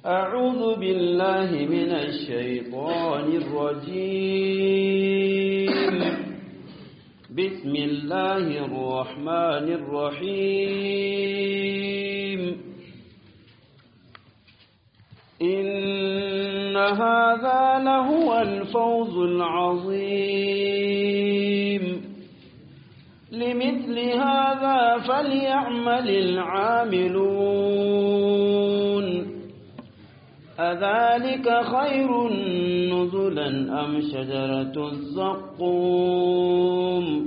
أعوذ بالله من الشيطان الرجيم بسم الله الرحمن الرحيم إن هذا لهو الفوز العظيم لمثل هذا فليعمل العاملون أذلك خير نزلا أم شجرة الزقوم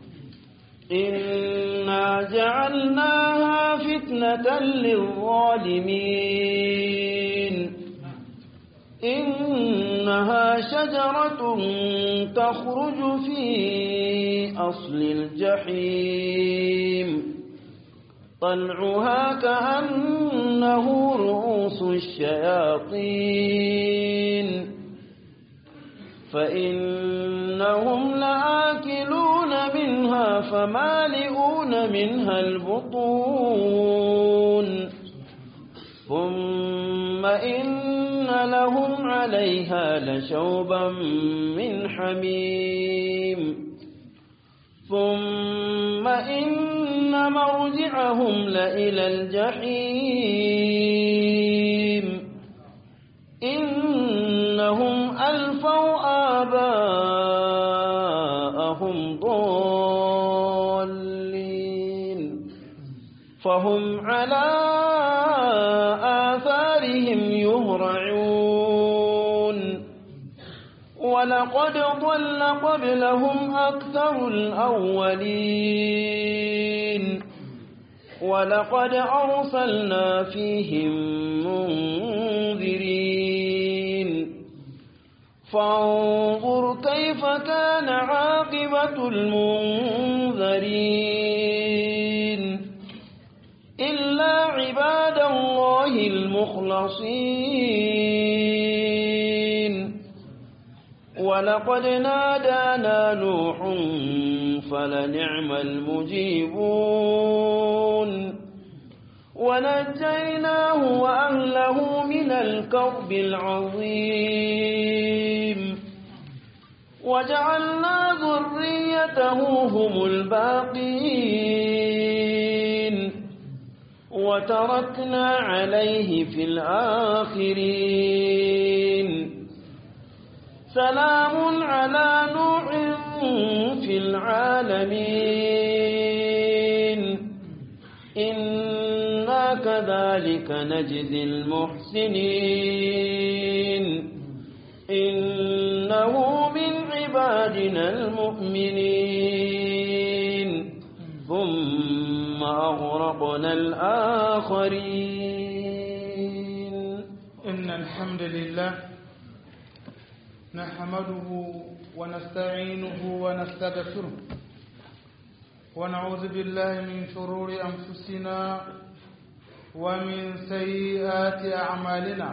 إنا جعلناها فتنة للظالمين إنها شجرة تخرج في أصل الجحيم طلعها كأنه رؤوس الشياطين فإنهم لآكلون منها فمالئون منها البطون ثم إن لهم عليها لشوبا من حميم ثم إن مرجعهم لإلى الجحيم إنهم ألفوا آباءهم ضالين فهم على آثارهم يهرعون ولقد ضل قبلهم أكثر الأولين ولقد أرسلنا فيهم منذرين فانظر كيف كان عاقبة المنذرين إلا عباد الله المخلصين ولقد نادانا نوح فلنعم المجيبون ونجيناه وأهله من الكرب العظيم وجعلنا ذريته هم الباقين وتركنا عليه في الآخرين سلام على نوح في العالمين إنا كذلك نجزي المحسنين إنه من عبادنا المؤمنين ثم أغرقنا الآخرين إن الحمد لله نحمده ونستعينه ونستغفره ونعوذ بالله من شرور أنفسنا ومن سيئات أعمالنا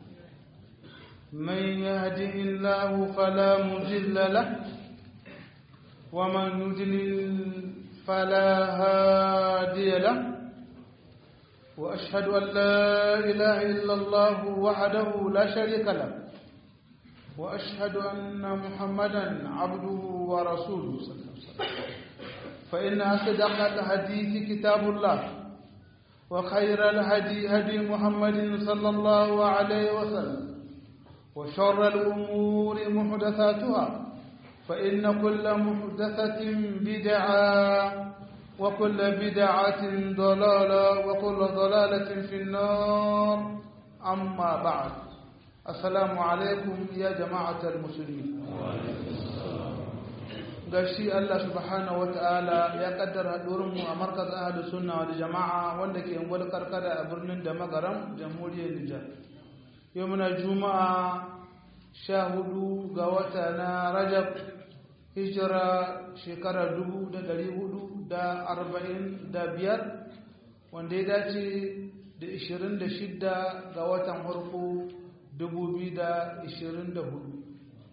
من يهده الله فلا مضل له ومن يضلل فلا هادي له وأشهد أن لا إله إلا الله وحده لا شريك له وأشهد أن محمدا عبده ورسوله صلى الله عليه وسلم فإن أصدق الحديث كتاب الله وخير الهدي هدي محمد صلى الله عليه وسلم وشر الأمور محدثاتها فإن كل محدثة بدعة وكل بدعة ضلالة وكل ضلالة في النار أما بعد السلام عليكم يا جماعة المسلمين gashi Allah subhanahu wata'ala ya kaddara mu a markaz ahlu sunna wal jama'a wanda ke ungwal karkara a birnin da magaram jamhuriyar Nijar yau muna juma'a sha hudu ga wata na Rajab hijira shekara dubu da dari hudu da arba'in da biyar wanda ya dace da ishirin da shidda ga watan farko dubu biyu da ishirin da hudu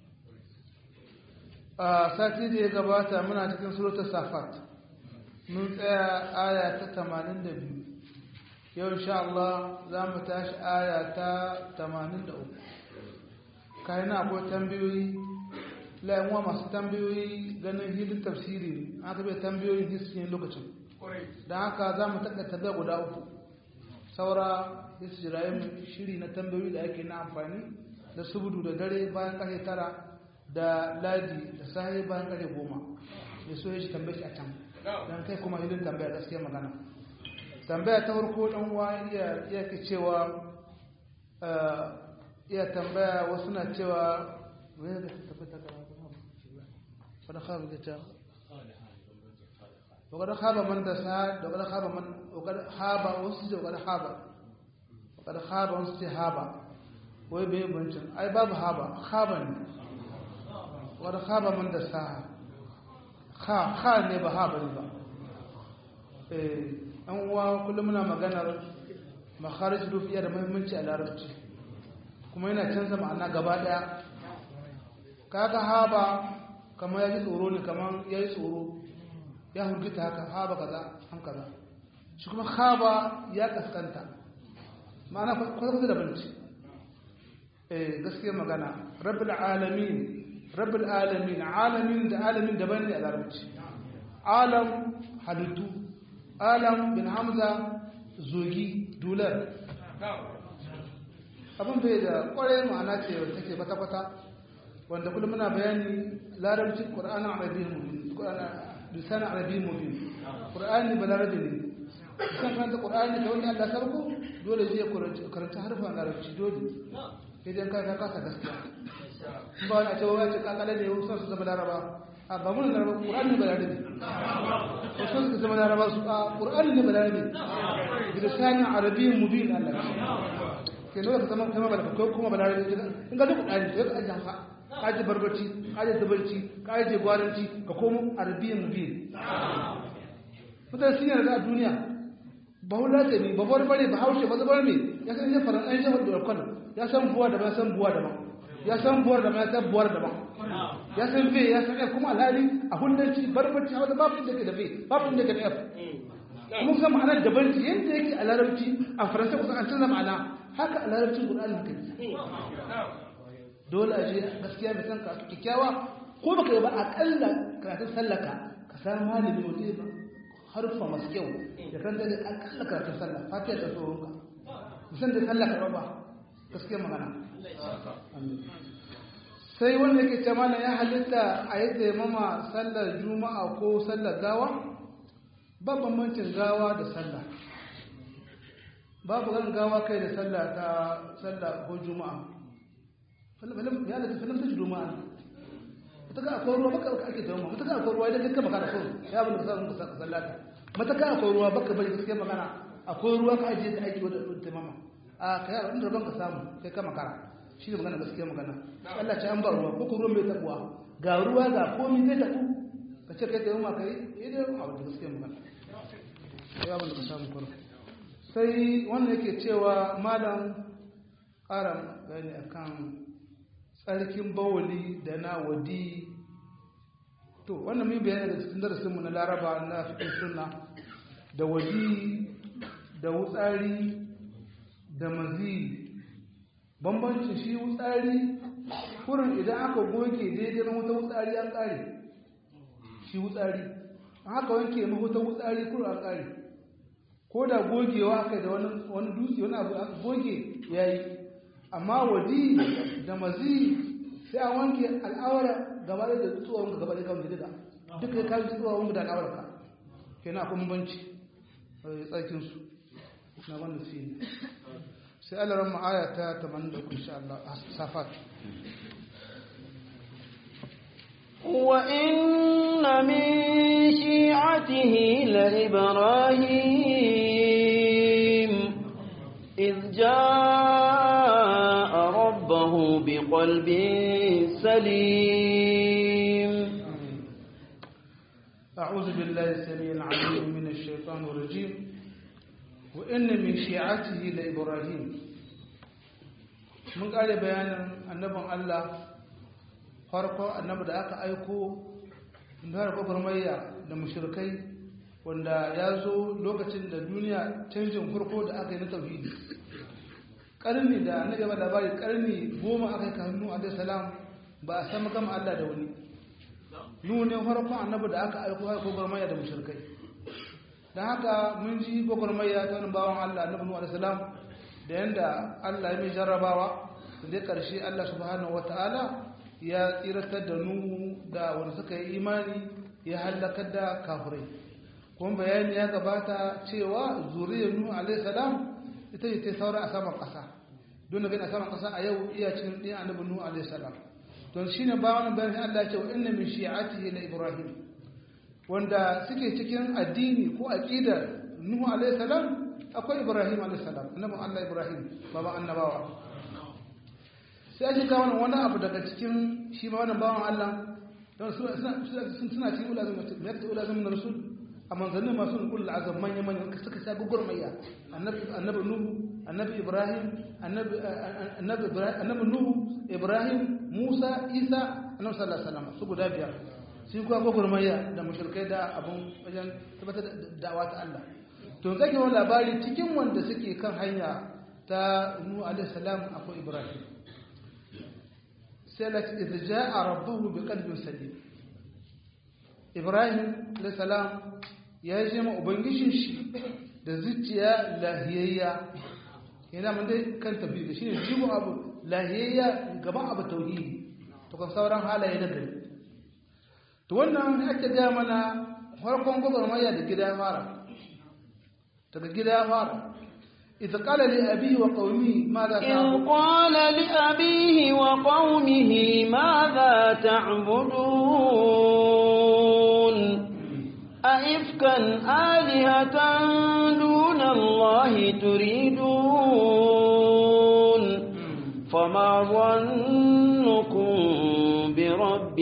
a sati da ya gabata muna cikin suratul safat mun tsaya aya ta 82 yau insha Allah za mu tashi aya ta 83 kayan akwai tambayoyi la'yanwa masu tambayoyi ganin hidin tafsiri ne aka bai tambayoyin hiskin lokacin don haka za mu taɓa tabbaya guda uku saura hisjirayen shiri na tambayoyi da ake na amfani da subudu da dare bayan ƙarfe tara da ladi da sahi bayan ƙarfe goma ya so ya shi tambayi a can don kai kuma hidin tambaya gaskiya magana tambaya ta farko ɗan uwa iya ke cewa iya tambaya wasu na cewa wani da ta tabbata kama wadda khaba ta wadda khaba man da sa da wadda khaba man wadda khaba wasu ce wadda khaba wadda khaba wasu ce haba wai bai bancin ai babu haba khaba ne wadda khaba man da sa kha kha ne ba haba ne ba eh an uwa kullum muna maganar makharij rufiya da muhimmanci a larabci kuma yana canza ma'ana gaba daya kaga haba kamar ya ji tsoro ne kamar ya yi tsoro ya hurgita haka haba kaza an kaza shi kuma haba ya kaskanta ma'ana kwata-kwata da banci eh gaskiya magana rabbil alamin rabbil alamin alamin da alamin daban ne a larabci alam halittu alam bin hamza zogi dular abin bai da kwarai ma'ana ce wanda take kwata-kwata wanda kullum muna bayani larabcin ƙur'anin arabi mubin lisanin arabi mubin ƙur'ani ba larabi ne kan karanta ƙur'ani da wani allah sarko dole zai karanta harfan larabci dole idan ka ka kasa gaskiya ba wani a cewa ya ce kakale ne wasu su zama laraba a ba mun laraba ƙur'ani ba larabi wasu su zama laraba su a ƙur'ani ne ba larabi lisanin arabi mubin allah ke dole ka zama kuma ba da kuma ba larabi in ga duk ƙur'ani sai ka ajiye haka kaji barbaci kaji zubarci kaji gwaranci ka komo arabiyan mubin mutane sun yarda a duniya ba hula ce ne ba bar bare ba haushe ba zubar ne ya san yin faran an shafar da kwallon ya san buwa da ya san buwa da ya san buwar da ya san buwar da ya san fe ya san f kuma alhali a hullanci barbaci a wata babu da ke da fe babu da ke da f kuma kusan ma'anar daban ce yadda yake a larabci a faransa kusan an canza ma'ana haka a larabcin ƙur'ani haka dole a je gaskiya mai san ka kyakkyawa ko baka yi ba akalla karatun sallaka ka samu malami wanda ba harfa masu kyau da kan da akalla karatun sallah fatiha da tsoron ka musan da sallah karɓa ba gaskiya magana sai wanda yake ce mana ya halitta a yi taimama sallar juma'a ko sallar gawa ba bambancin gawa da sallah babu gan gawa kai da sallah ta sallah ko juma'a ya da filim ta jido ma'a mata ka akwai ruwa baka ake taimama mata ka akwai ruwa idan kakka magana so ya bin da sa ka sallata mata ka akwai ruwa baka bari gaskiya magana akwai ruwa ka ajiye ka aiki wadda taimama a ka yi inda rabon ka samu kai ka makara shi ne magana gaskiya magana Allah ce an ba ruwa ko ruwan mai tabuwa ga ruwa ga komi zai tabu ka ce kai taimama kai idan a wadda gaskiya magana ya bin da ka samu kwaro sai wannan yake cewa malam ƙara bayani akan tsarkin bawali da na wadi to wannan mai bayani da cikin darasinmu na laraba na fikin suna da wadi da wutsari da mazi bambancin shi wutsari kurin idan aka goge daidai na wuta wutsari an ƙare shi wutsari an haka wanke mahuta wutsari kurin an ƙare ko da gogewa aka da wani dutse wani abu aka goge ya yi amma wadi da mazi sai an wanke al'awara gaba da tsuwa wanka gaba da kawai duka duka ya kawo tsuwa wanka da al'awara ka ke na kuma banci tsakinsu na wanda su ne sai alaran ma'aya ta 83 insha Allah a safat وإن من شيعته لإبراهيم إذ جاء ربه بقلب سليم أعوذ بالله السميع العليم من الشيطان الرجيم وإن من شيعته لإبراهيم من قال بيانا النبي الله farko annabi da aka aiko da gwagwarmayya da mushrikai wanda ya zo lokacin da duniya canjin farko da aka yi na tauhidi karni da na gaba labari karni goma aka yi hannu alaihi salam ba a san gama Allah da wani nuhu ne farkon annabi da aka aiko har gwagwarmaya da mushrikai don haka mun ji gwagwarmaya ta wani bawan Allah annabi nuhu alaihi salam da yanda Allah ya mai jarrabawa da dai karshe Allah subhanahu wataala ya tsiratar da nuhu da wanda suka yi imani ya halakar da kafirai kuma bayani ya gabata cewa zuriyar nuhu alaihi salam ita ce ta saura a saman ƙasa don gani a saman ƙasa a yau iya cikin ɗin annabi nuhu alaihi salam don shine ba wani bayan Allah ya ce wa inna min shi'atihi la ibrahim wanda suke cikin addini ko aqidar nuhu alaihi salam akwai ibrahim alaihi salam annabi Allah ibrahim baba annabawa sai ake kawo wani abu daga cikin shi ma wannan bawan Allah don suna suna cikin ulazim ya ta ulazim na rasul a manzannin masu ulul azam manya manya suka sa gugurmayya annabi annabi nuhu annabi ibrahim annabi annabi annabi nuhu ibrahim musa isa annabi sallallahu alaihi wasallam su guda biyar sun kuwa gugurmayya da mushrikai da abun wajen tabbatar da da'awa ta Allah to zake wani labari cikin wanda suke kan hanya ta nuhu alaihi salam akwai ibrahim sai la idza jaa rabbuhu biqalbin salim ibrahim alaihi salam ya je ma ubangijin shi da zuciya lahiyayya yana mun dai kan tafi da shine jigo abu lahiyayya gaban abu tauhidi to kan sauran halaye na gari to wannan ake ga mana farkon gwagwarmaya da gida fara daga gida fara إذ قال لأبيه وقومه ماذا إذ قال لأبيه وقومه ماذا تعبدون أئفكا آلهة دون الله تريدون فما ظنكم برب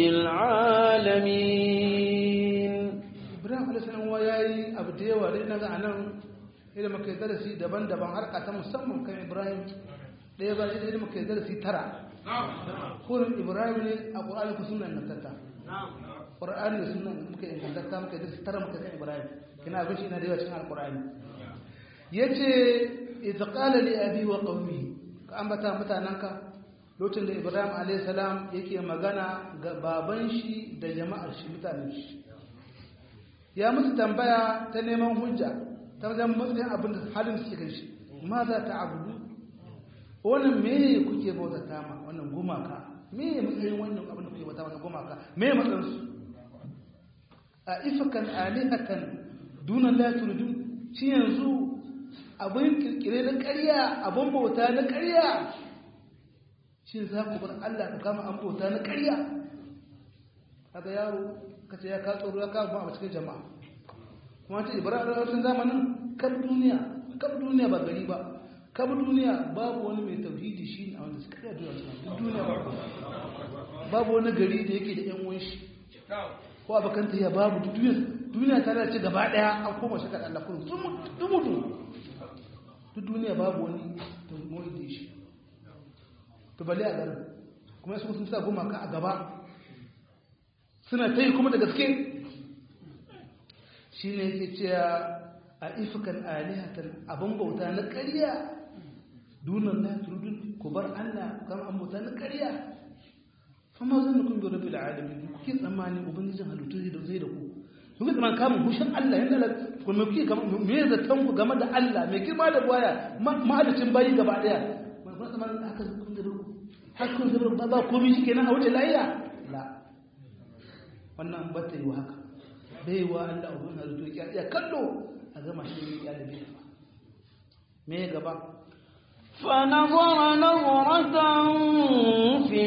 العالمين إبراهيم عليه السلام وياي أبدي ولينا أنا إذا ما كان درسي دبان دبان حركة مسمى كان إبراهيم ɗaya ba shi da muka darasi tara kurin ibrahim ne a ƙwararri ku suna ingantatta ƙwararri da suna muka ingantatta muka darasi tara muka kan ibrahim kina abin shi na da yawa cikin alƙwararri ya ce ita ƙala li abi wa ƙaumi ka ambata mutanenka lokacin da ibrahim a.s. yake magana ga baban shi da jama'ar shi mutanen shi ya musu tambaya ta neman hujja ta wajen matsayin abin da halin suke kan shi ma za ta abudu wannan me kuke bauta ta ma wannan gumaka me matsayin wannan abin da kuke bauta wannan gumaka me matsayin su a ifakan alihatan dunan la turidun shi yanzu abin kirkire na ƙarya abin bauta na ƙarya shi za ku bar Allah ka kama an bauta na ƙarya kaga yaro kace ya ka tsoro ya ka ba a cikin jama'a kuma ta ibrahim a cikin zamanin kan duniya kan duniya ba gari ba kan duniya babu wani mai tauhidi shi a wanda suka kai duniya duk duniya babu babu wani gari da yake da yan uwan shi ko abakan ta ya babu duk duniya duniya ta lalace gaba daya an koma shi kan Allah kullum dumudu duk duniya babu wani tauhidi shi to bale a garin kuma su sun sa gumaka a gaba suna ta yi kuma da gaske shi ne yake cewa a ifikan alihatan abin bauta na ƙarya dunan na turudun ku bar allah kan an bauta na ƙarya fama zan da kun gaba da alamin kuke tsammani ubangijin halittu zai da zai da ku kuke tsammanin kamun hushin allah yadda kuma kuke me zaton ku game da allah mai girma da baya mahalicin bayi gaba daya kuma tsammanin haka kun gaba har kun gaba ba komai shi kenan a wuce layiya la wannan ba ta yi wa haka bai wa Allah ubun halittu ya iya kallo a gama shi ya da biya me gaba فنظر نظرة في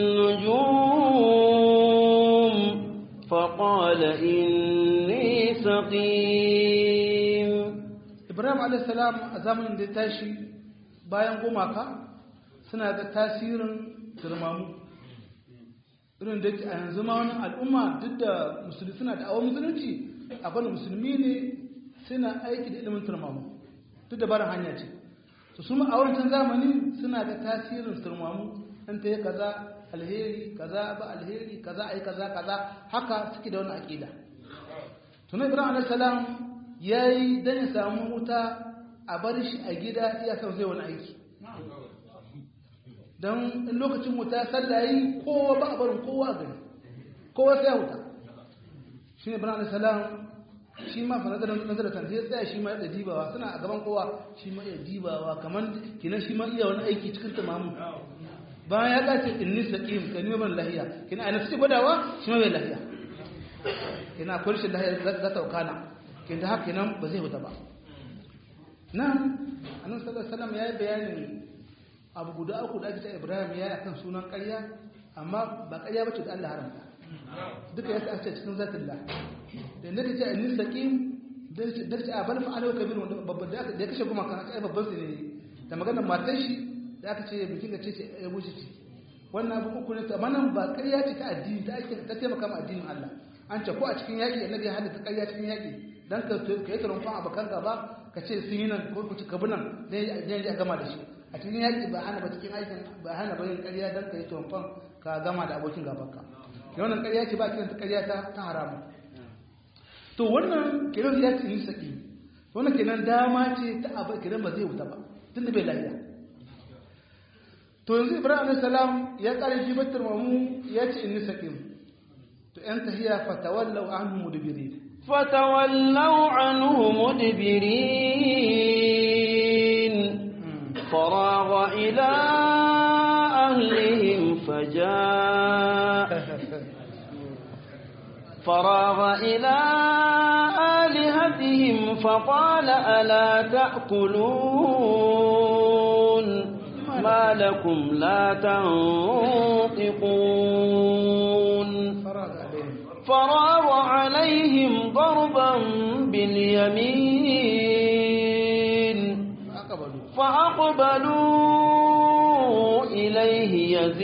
النجوم فقال إني سقيم Ibrahim a.s. a zamanin da tashi bayan gumaka suna da tasirin turmamu irin da a yanzu ma wani al'umma duk da musulmi suna da awon musulunci akwai musulmi ne suna aiki da ilimin turmamu duk da barin hanya ce su su a wancan zamani suna da tasirin turmamu an ta yi kaza alheri kaza ba alheri kaza ai kaza kaza haka suke da wani aƙida tunan ibrahim alaihi salam yayi dan ya samu wuta a bar shi a gida iya san zai wani aiki don in lokacin wuta sallah yi kowa ba a barin kowa a gari kowa sai wuta shi ne bana salam shi ma fa nazarin nazarin sai ya tsaya shi ma da dibawa suna a gaban kowa shi ma ya dibawa kamar kinan shi ma iya wani aiki cikin tamamu bayan ya kace inni saqim kan yi ban lahiya kina ana sai gwadawa shi ma bai lahiya kina akwai shi lahiya za ta wakana kin da haka nan ba zai wuta ba nan annabi sallallahu alaihi wasallam ya yi bayanin abu guda uku da ake ta Ibrahim ya yi akan sunan ƙarya amma ba ƙarya bace da Allah haramta duka ya sa cikin zatin Allah da inda ta ce inni saqim da da ce a bal fa'ala wa kabir wanda babban da ya kashe kuma kan ai babban su ne da maganar matar shi da aka ce bikin ga ce ce ya wuce ce wannan abu uku ne amma nan ba ƙarya ce ta addini ta ake ta taimaka ma addinin Allah an ce ko a cikin yaƙi annabi ya halatta ƙarya cikin yaƙi dan ka ka yi tarumfan abokan gaba ka ce sun yi nan ko ku ci kabi nan ne ya gama da shi a cikin yaƙi ba hana ba cikin aikin ba hana ba yin ƙarya dan ka yi tarumfan ka gama da abokin gabanka wannan ƙarya ce ba kiran ta ƙarya ta ta haramu to wannan kiran ya ce ni saki wannan kenan dama ce ta abu kiran ba zai wuta ba tunda bai lafiya to yanzu ibrahim alayhi salam ya kare jibatar mamu ya ce inni sakim to yan tahiya fatawallaw anhu mudbirin فتولوا عنه مدبرين فراغ إلى أهلهم فجاء فراغ إلى آلهتهم فقال ألا تأكلون ما لكم لا تنطقون faraga alaihim فراغ عليهم ضربا باليمين aqbalu فأقبلوا إليه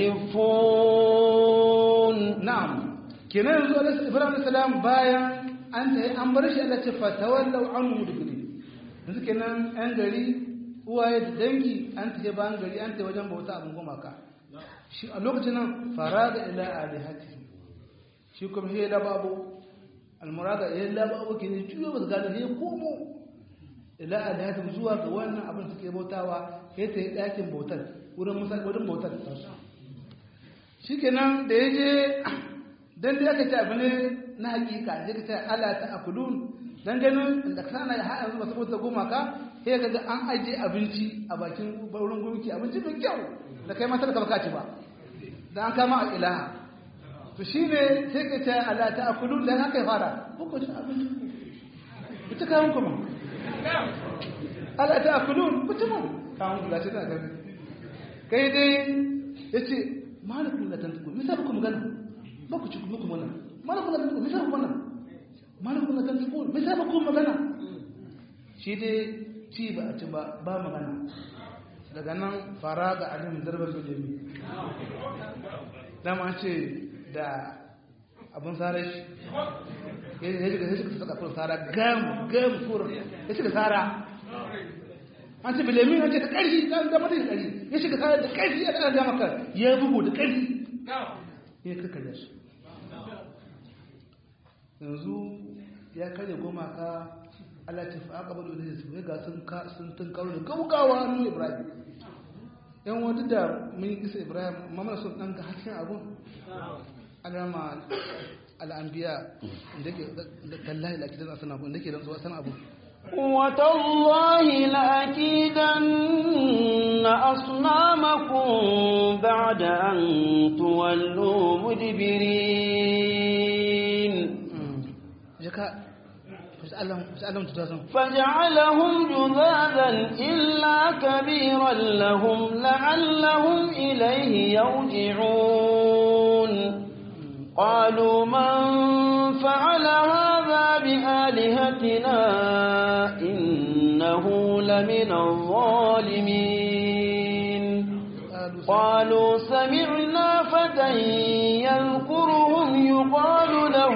يزفون na'am kenan yanzu alayhi ibrahim alayhi salam bayan an tayi an bar shi Allah ce fatawallaw anhu mudbirin yanzu kenan an gari uwaye da dangi an tafi bayan gari an tafi wajen bauta abin gumaka shi a lokacin nan faraga ila alihati shi kuma he da babu almurada he da babu ke ne juyo ba gane he komo ila alihati zuwa ga wannan abin suke bautawa he ta yi dakin bautar wurin musa wurin bautar shikenan da yaje dan da aka ce abu ne na hakika sai ka ce ala ta akulun dan ganin da kana ya haɗa zuwa saboda gumaka sai ka ga an aje abinci a bakin wurin gumki abinci mai kyau da kai matar ka baka ci ba da an kama a ilaha to shine sai ka ce ala ta akulun dan haka ya fara ko ci abinci ku ci kawun kuma ala ta akulun ku ci mu kawun da ce ta gani kai dai yace malakun la tantuku me sai ku magana ba ku ci muku mana malakun la tantuku me sai ku magana malakun la tantuku me sai ku magana shi dai ci ba a ci ba ba magana daga nan fara ga alim darbar bilimi dama ce da abin sare shi ya shiga ya shiga saka kun sara gam gam kur ya shiga sara an ce bilimi an ce da ƙarfi dan da mutum ƙarfi ya shiga sara da ƙarfi ya ɗaga maka ya bugu da ƙarfi ya kakkarya su yanzu ya karya goma ka Allah ta fi aka bada da su ga sun ka sun tun karo da gaugawa nu Ibrahim yan wata da mun yi kisa Ibrahim amma mana son dan ga hasken abun alama al'anbiya da ke da tallahi la kidan asana abun da ke dan zuwa sana abun وتالله لأكيدن أصنامكم بعد أن تولوا مدبرين jaka Allah Allah tutazan فجعلهم جذاذا إلا كبيرا لهم لعلهم إليه يرجعون قالوا من فعل هذا بآلهتنا إنه لمن الظالمين قالوا سمعنا فتى يذكرهم يقال له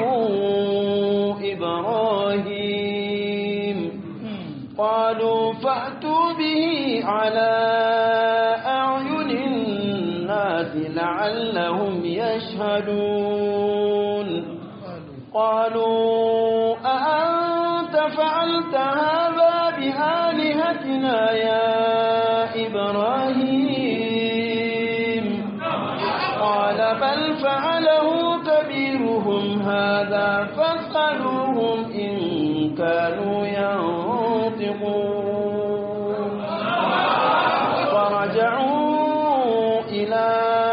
إبراهيم قالوا فأتوا به على أعين الناس لعلهم يشهدون قالوا أأنت فعلت فعلت هذا بآلهتنا يا إبراهيم قال بل فعله كبيرهم هذا فاسألوهم إن كانوا ينطقون فرجعوا إلى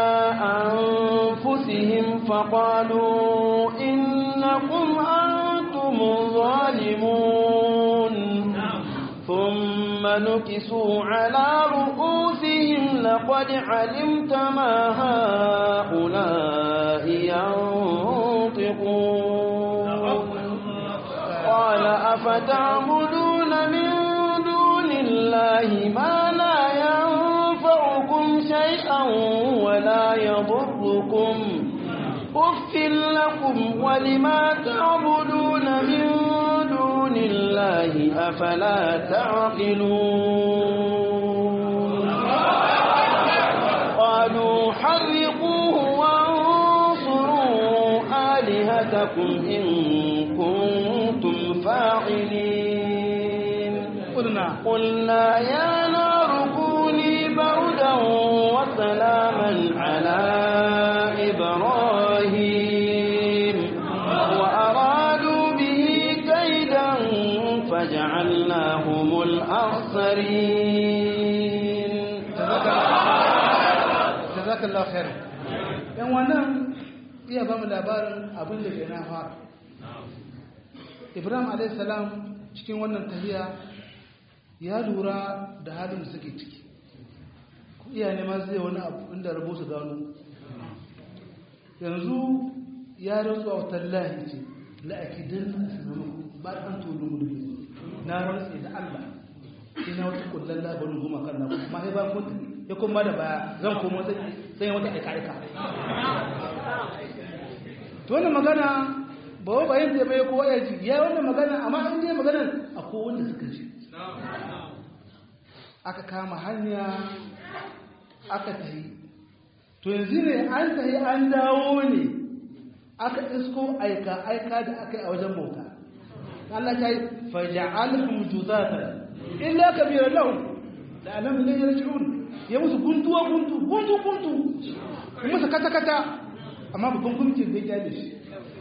أنفسهم فقالوا إنكم أنتم الظالمون ثم نكسوا على رؤوسهم لقد علمت ما هؤلاء ينطقون قال أفتعبدون من دون الله ما لا ينفعكم شيئا ولا يضركم أف لكم ولما تعبدون من دون الله أفلا تعقلون قالوا حرقوه وانصروا آلهتكم إن كنتم فاعلين قلنا قلنا يا نار كوني بردا وسلاما على إبراهيم وأرادوا به كيدا فجعلناهم الأخسرين jazakallahu khair yan wannan iya ba mu labarin abin da ke na fara ibrahim alayhi salam cikin wannan tafiya ya lura da halin da suke ciki iya neman zai wani abu inda rabo su gano yanzu ya rantsu a wutar lahi ce la'akidan na asinamu ba an tolu gudu na rantsu da allah ina wata kullum labarin goma kan na kuma sai ba mutu ya kuma da baya zan komo sai yi wata aika-aika to wannan magana ba wa bayan da bai kowa ya ji ya wannan magana amma an je maganar a kowanda suka ji aka kama hanya aka tahi to yanzu ne an tahi an dawo ne aka isko aika-aika da aka yi a wajen bauta Allah ta yi faja'alhum juzatan illa kabira lahum da alam ne yarji'un ya musu guntuwa guntu guntu guntu musu kata kata amma babban gunkin zai kyale shi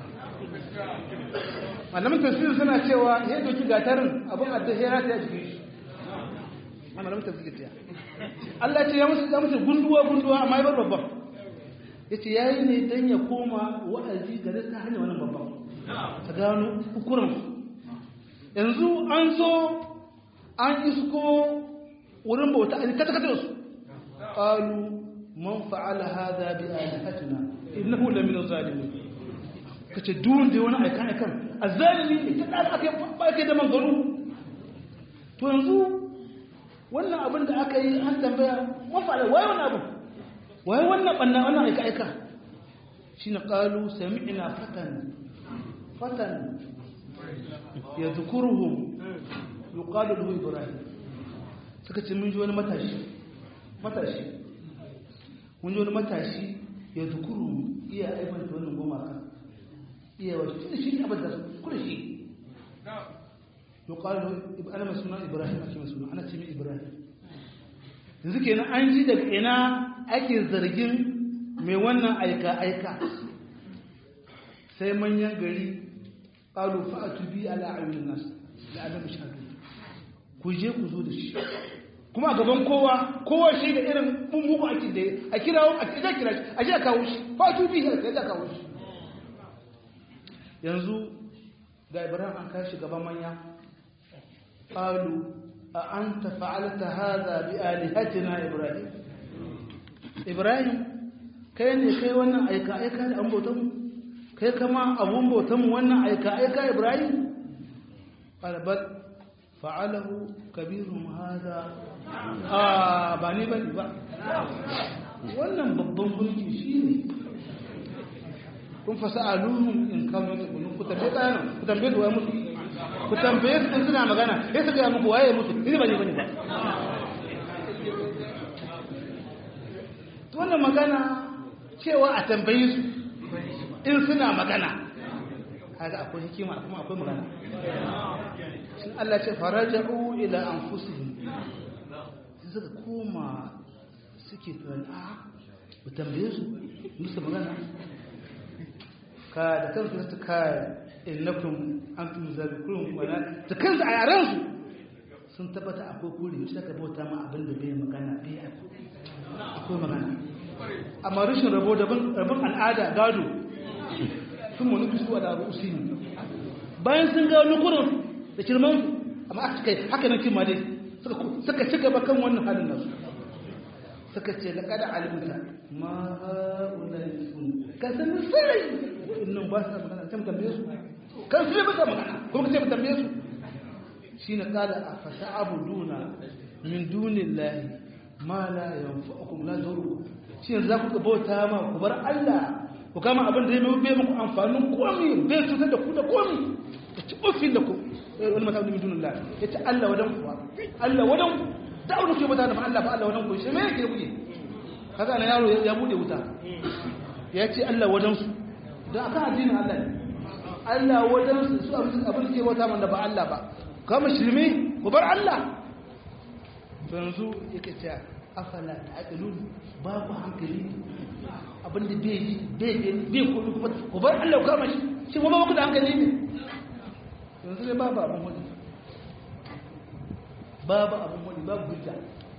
malamin tafsir suna cewa ya doki gatarin abin adda ya rata ya jikin shi malamin tafsir ta Allah ce ya musu ya musu gunduwa gunduwa amma ya bar babban yace yayi ne dan ya koma wa'azi gare ta hanyar wannan babban ta gano ukurin yanzu an zo an isko wurin bauta an kata kata su qalu man fa'ala hadha bi alihatina innahu la min az-zalimin kace duwun da wani aika aikan azzalimi ne ta da aka ba kai da mangaru to yanzu wannan abin da aka yi an tambaya man fa'ala wai wannan abu wai wannan banna wannan aika aika shine qalu sami'na fatan fatan yadhkuruhum yuqalu lahu ibrahim suka ce mun ji wani matashi matashi mun ji wani matashi ya zukuru iya aibanta wannan goma kan iya wasu tunda shi ne abin da su kula shi yuqalu ana mai suna ibrahim ake mai suna ana ce mai ibrahim yanzu kenan an ji daga ina ake zargin mai wannan aika aika sai manyan gari qalu fa'atu bi ala ayyuhin nas la'alam shahadu ku je ku zo da shi kuma a gaban kowa kowa shi da irin mummuku ake da a kira a kira kira shi a je a kawo shi fa'atu bi a je a kawo shi yanzu ga ibrahim an kashi gaban manya qalu a anta fa'alta hadha bi alihatina ibrahim ibrahim kai ne kai wannan aika aika da an bautan mu kai kama abun bautan mu wannan aika aika ibrahim qala bal fa'alahu kabirun hada a ba ni bane ba wannan babban gunki shine kun fasa'aluhum in kanu yakunu ku tambaye kayan ku tambaye su waye mutu ku tambaye su in suna magana sai su ga muku waye mutu ni ba ni bane ba to wannan magana cewa a tambaye su in suna magana kaga akwai hikima kuma akwai magana shin Allah ce faraja'u ila anfusihim sai suka koma suke tunani a mu tambaye su musu magana ka da kansu su ka innakum antum zabikurun wala da kansu a yaran su sun tabbata akwai kuri shi aka bauta ma abin da bai magana bai akwai magana amma rashin rabo daban rabon al'ada gado sun mu nufi su da rusi bayan sun ga nukurin da kirman amma aka kai haka nan kima dai suka ci gaba kan wannan halin nasu suka ce na kada alimta ma ha'ula sun ka san sirri wa'annan ba su magana sai mu tambaye su kan su ba su magana kuma ka ce mu tambaye su shine qala afasa abuduna min dunillahi ma la yanfa'ukum la yadurru shi yanzu za ku bauta ma ku bar Allah ku kama abin da ya bai muku amfanin komi bai cutar da ku da komi ya ci ofin da ku wani mata min dunillah ya ce Allah wadan ku Allah wadan ku da abin ku bauta da ma Allah ba Allah wadan ku shi me yake kuke kaga na yaro ya bude wuta ya ce Allah wadan su dan akan addinin Allah ne Allah wadan su su abin da ke bauta man da ba Allah ba kama shirme ku bar Allah yanzu yake cewa afala ta'qilun babu hankali abinda bai yi bai yi bai kudu kuma ku bar Allah ku kama shi shi kuma ba ku da hankali ne yanzu dai babu abin wani babu abin wani babu hujja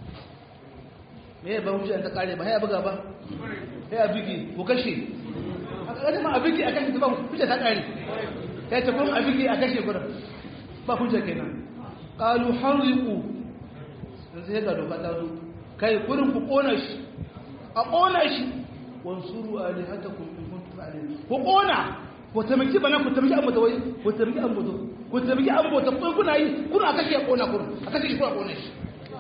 me ya ba hujja ta kare ba ya buga ba ya bigi ko kashe a kaga ma abigi a kashe ba hujja ta kare ya ce kuma abigi a kashe gurin ba hujja kenan qalu harriqu yanzu ya ga doka ta zo kai gurin ku kona shi a kona shi wansuru alihatakum in kuntum alim ku kona ku tamaki bana ku tamaki an mutawai ku tamaki an mutu ku tamaki an mutu kun kuna yi kuna kashe ya kona kun a kashe shi kuna kona shi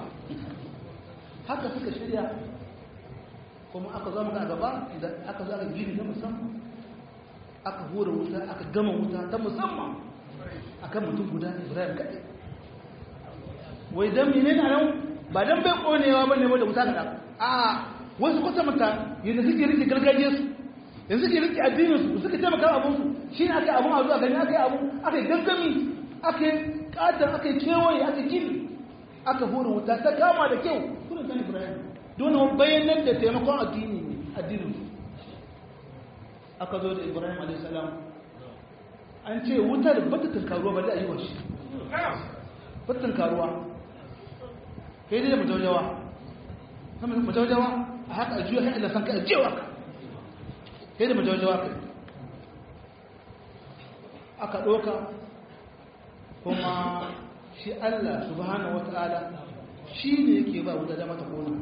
haka suka shirya kuma aka zo muka gaba da aka zo aka gini na musamman aka hura wuta aka gama wuta ta musamman akan mutum guda Ibrahim kadai wai dan menene nan ba dan bai konewa bane ba da wuta kada a wasu kwata mata yadda suke rike gargajiyar su yanzu suke rike addinin su suka taimaka abun su shi ne aka abun a zuwa gani aka yi abu aka yi gangami aka yi katon aka yi kewaye aka gini aka hura wuta ta kama da kyau kuna kan ibrahim don bayanan da taimakon addini ne addinin su aka zo da ibrahim a.s. an ce wutar bata tunkaruwa ba da ayyuwa shi bata tunkaruwa kai dai da mutawajawa mutawajawa a haka a juya kai da san kai a jewa ka kai da mutawajawa kai aka ɗoka kuma shi Allah subhanahu wata'ala shi ne yake ba wuta da mata kona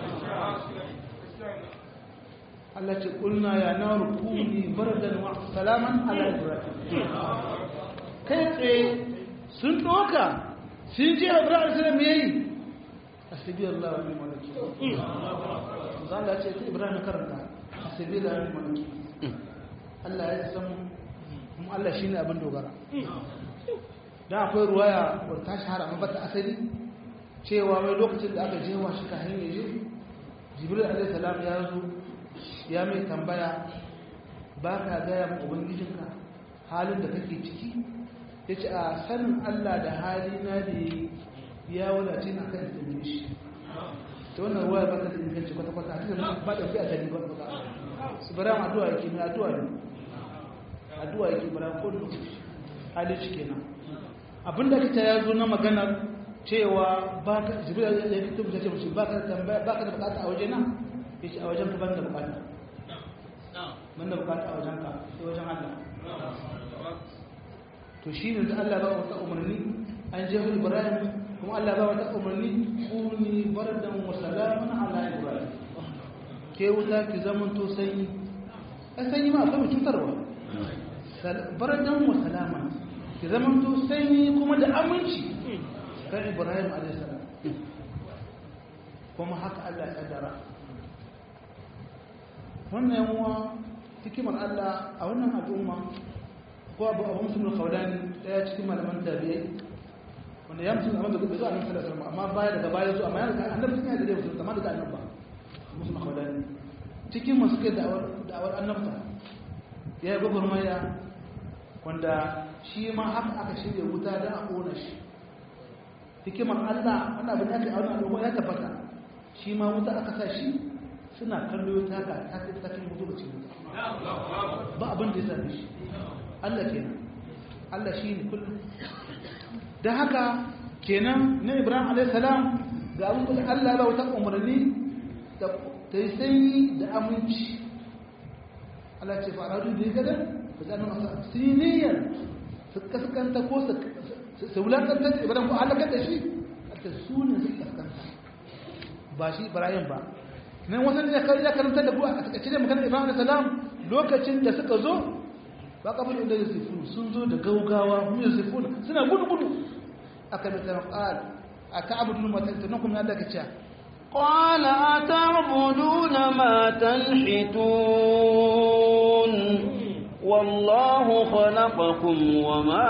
Allah ce kulna ya na rukuni bardan wa salaman ala ibrahim kai tsaye sun ɗoka sun je ibrahim sai me yi asibi Allah wa ni'mal wakil zan da ce ibrahim karanta asibi Allah wa ni'mal wakil Allah ya san mu Allah shine abin dogara dan akwai ruwaya wadda ta shahara amma bata asali cewa wai lokacin da aka jewa shi ka hanyar je jibril alaihi salam ya zo ya mai tambaya ba ka gaya ma ubangijinka halin da kake ciki ya ce a sanin allah da hali na da ya wadace na kan tambaye shi ta wannan ruwa ba ta da inganci kwata-kwata a cikin ba da fi a tani ba kwata su bara addu'a yake mai addu'a ne addu'a yake bara ko da lokaci hali shi kenan abinda kace ya zo na maganar cewa ba ka jibril ya fito mu ce mushi ba ka tambaya ba ka da bukata a waje na yace a wajen ka ban da bukata ban da bukata a wajen ka sai wajen Allah to shine da Allah ba wata umarni an je Ibrahim kuma Allah ba wata umarni kuni bardan wa salaman ala Ibrahim ke wuta ki zaman to sanyi a sanyi ma akwai cutarwa bardan wa salaman ki zaman to sanyi kuma da aminci kan ibrahim alaihissalam kuma haka allah ya kaddara wannan yamuwa hikimar allah a wannan al'umma ko abu abu musulun kaudani daya cikin malaman tabi'ai wanda ya musulun amma da zuwa nan sallallahu alaihi amma baya daga baya zuwa amma yana annabi sun yi da dai musulun amma daga annabba musulun kaudani cikin masu kai da'awar annabta ya yi gwagwarmaya wanda shi ma haka aka shirya wuta don a ƙona shi hikimar Allah wanda abin da aka auna al'umma ya tabbata shi ma wuta aka sa shi suna kallo ta ka ta kai ta kai mutu ba cikin wuta ba abin da ya same shi Allah kenan Allah shi ne kullum da haka kenan na Ibrahim alaihi salam ga abin da Allah ya ba wuta umarni ta yi sanyi da aminci Allah ce faradu da ya gada ba za a masa siniyar su kaskanta ko su wulakantar da ibrahim ko halakar da shi ta su ne su kaskanta ba shi ibrahim ba nan wasan da ya karanta da buwa a takaice da maganar ibrahim salam lokacin da suka zo ba kabin inda yusufu sun zo da gaugawa mu yusufu suna gudu gudu aka mai tsaron ƙal a ta abu dunu mata tunan kuma Allah ka ce قال أتعبدون ما تنحتون والله خلقكم وما